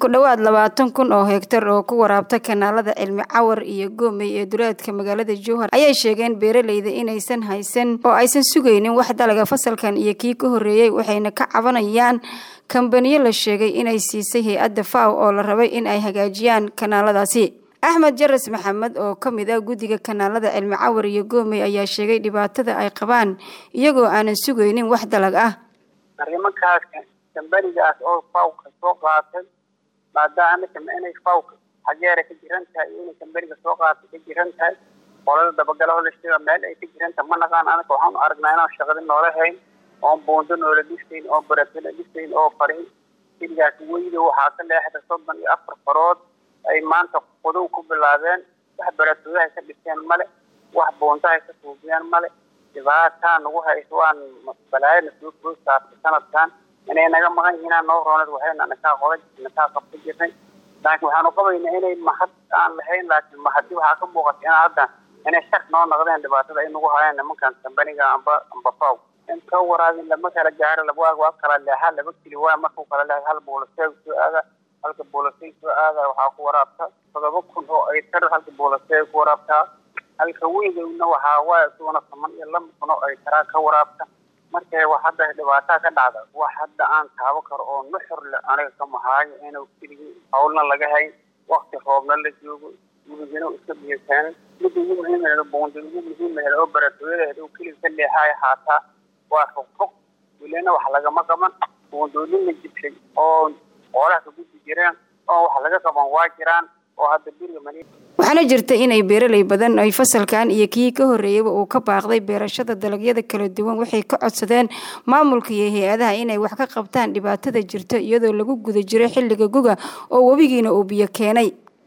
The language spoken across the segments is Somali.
ku dhowaad labaatan kun oo hegtar oo ku waraabta kanaalada cilmi cawar iyo goomey ee duleedka magaalada jowhar ayay sheegeen beeraleyda inaysan haysan oo aysan sugaynin wax dalaga fasalkan iyo kii ka horreeyey waxayna ka cabanayaan kambaniyo la sheegay inay siisay hay-adda faw oo la rabay in ay hagaajiyaan kanaaladaasi axmed jaras maxamed oo ka mid ah guddiga kanaalada cilmi cawar iyo goomey ayaa sheegay dhibaatada ay qabaan iyagoo aanan sugaynin wax dalag ah arrimankaas kambanigaas oo fawka soo qaatay maadaama inay fawka xageera ka jiran tahay iyo inay kambaniga soo qaatay ka jiran tahay qolada dabagalaho la sheega meel ay ka jiran tahay ma naqaan anaga waxaanu aragnaa inaan shaqadi noola hayn oon buundo noola dhisayn oo baratala dhisayn oo farin xiligaas weyda waxaa ka leexda soddon iyo afar farood ay maanta qudow ku bilaabeen wax baratoodahay ka dhiseen male wax buundahay ka suubiyeen male dhibaataa nagu hayso waan balaayana soo soo saartay sanadkan inay naga maqan yihiinaa noo roonad waxayna nakaa qoda nakaa qabta jirnay laakiin waxaanu qabaynaa inay mahad aan lahayn laakiin mahadi waxaa ka muuqata in hadda inay shak noo noqdeen dhibaatada ay nagu hayaan nimankan kambaniga amba amba faw inta waraabin lama kala gaaro laba waa kala leexa laba kili waa markuu kala leexa hal buulaseeg soo aada halka buulaseeg soo aada waxaa ku waraabta todoba kun oo ay tar halka buulaseeg ku waraabtaa halka weydowna waxaa waa isuguna toban iyo laba kun oo ay taraa ka waraabta markay wax hadda dhibaataa ka dhacda wax hadda aan taabo karo oo nuxur le aniga ka mahaayo inuu keligii hawlna laga hayn wakti roobna la joogo gurigina iska biyakeenay midda ugu muhiimaheeda buundi ugu muhiimaheeda oo baratooyadeeda uu keliga ka leexaayo haataa waa fogfog welina wax lagama qaban buundoonin la jibshay oo xoolaha ka gudbi jireen oo wax laga qaban waa jiraan oo hadda guriga mani waxaana jirta inay beeraley badan ay fasalkan iyo kii ka horreeyeyba uu ka baaqday beerashada dalagyada kala duwan waxay ka codsadeen maamulka iyo hay-adaha inay wax ka qabtaan dhibaatada jirta iyadoo lagu guda jiray xilliga guga oo webigiina uu biyo keenay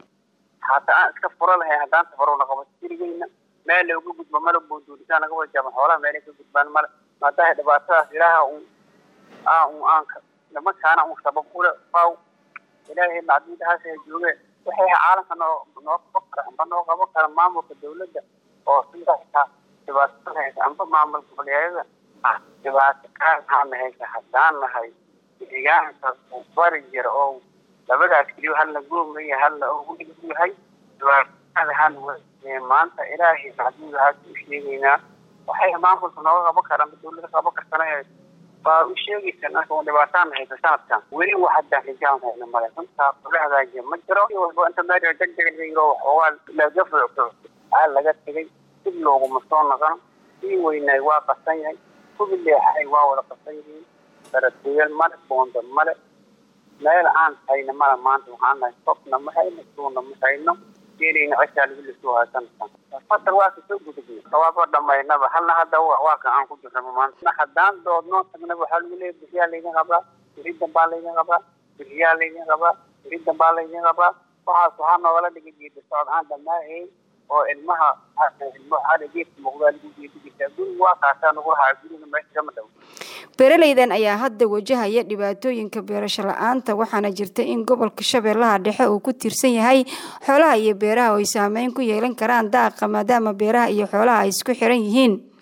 hataa aan iska furo lahay haddaan safarowna qabato jirigeyna meel looga gudbo male buunduulisaa naga wajaaban xoolaha meelay ka gudbaan male maadaha dhibaatadaas ilaaha un aa un aanka nimankaana un sabab ule faw ilaahay macdiidahaas ay joogeen waxay caalamka noo noo qaban kara amba noo qaban kara maamulka dawladda oo sidaas dhibaatada haysa amba maamul goboleedyada dhibaato kaana haysa haddaan nahay deegaanka bari jira oo labadaas keliyo halna goomaya halna oo yahay dhibaatada han maanta ilaahay macdiidahaas u sheegaynaa waxay maamulka nooga qaban karaan dawladda qaban kartana waa u sheegaysa marka dhibaataan haysa sanadkan weli wax haddaan rijaan hayna male runtaa kula hagaajiya ma jiro walba inta meel degdeg laga yiro waxoogaa laga fuucfuuc aa laga tegay dib looguma soo noqon sii weynaay waa qasan yahay kubi leexay waa wada qasan yihiin baratooyal male boonda male meel aan hayna male maanta waxaan nahay sobna ma hayno suuna ma hayno geelayna ceshaa lagu lasoo haysanaysan fasal waa kasoo gudubnay sawaaba dhamaynaba halna hadda waa kan aan ku jirnaba maanta haddaan doodnoo tagnaba waxaa lagu leeyahy bixiyaa laydin qabaa biri dambaa laydin qabaa bixiyaa laydin qabaa biri dambaa laydin qabaa waxaas waxaa noogala dhigay geedi socod aan dhamaahayn oo ilmaha ilmo xaala geedka muuqdaa lagu geedi jirtaa guriga waa kaasaa nagu lahaa guriga meesha kama dhow beeraleydan ayaa hadda wajahaya dhibaatooyinka beerasho la-aanta waxaana jirta in gobolka shabeellaha dhexe uu ku tiirsan yahay xoolaha iyo beeraha oo ay saameyn ku yeelan karaan daaqa maadaama beeraha iyo xoolaha ay isku xiran yihiin